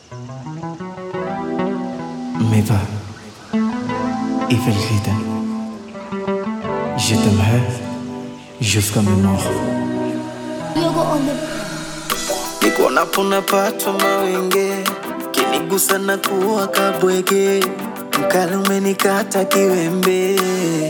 Mais va, il fait le rythme. Je t'aimerai jusqu'à mes morts. Yogo on the nikuonapo napatwa mawenge, kinigusa na kuwa kabwege, mkali umenikata kiwembe.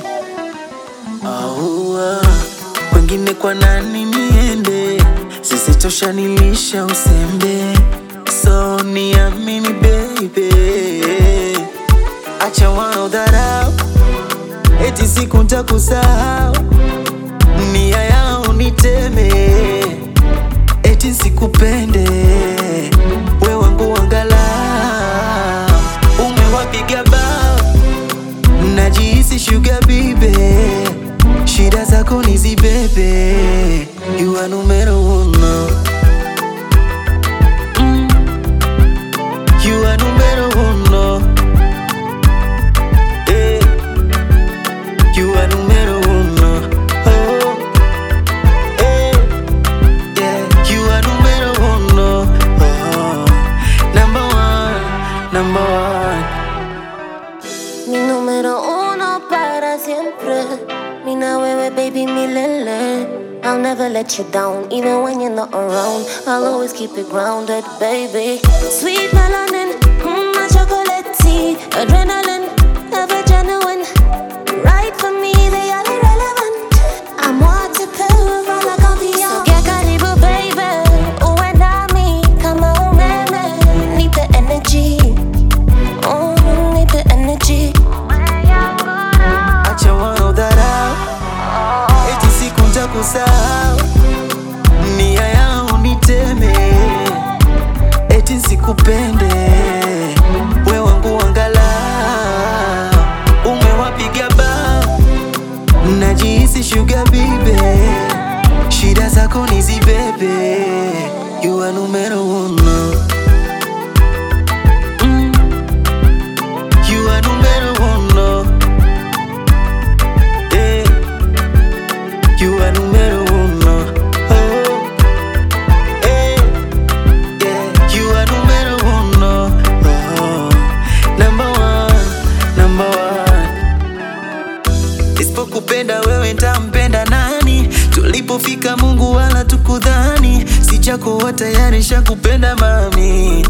Aua, kwengine kwa nani niende? Sisitosha nilisha usembe, so niamini baby, acha wanaodharau eti siku ntakusahau, nia yao niteme eti sikupende we wangu wangala umewapiga bao najihisi shuga bibe shida zako nizibebe you are numero uno Mm. You are numero uno Eh. You are numero uno oh. Eh. Yeah, you are numero uno. Oh, number one, number one. Mi número uno para siempre. Mina wewe baby milele. I'll never let you down, even when you're not around. I'll always keep it grounded, baby. Sweet melanin, mm, my chocolate tea, adrenaline, ever genuine. Right for me, they are irrelevant. I'm waterproof, all I can be on. So get karibu, baby. Uwe nami kama umeme. Need the energy. Oh, need the energy. Acha wanaodharau eti siku ntakusahau, nia yao niteme, eti sikupende we wangu wangala, umewapiga bao, najihisi shuga bibe, shida zako nizibebe, you are numero uno. Mm. You are numero uno. Eh. You are numero uno. Oh. Eh. Yeah. You are numero uno. Oh. Number one. Number one. Isipokupenda wewe ntampenda nani? Tulipofika Mungu wala tukudhani, si chako wa tayari shakupenda mami.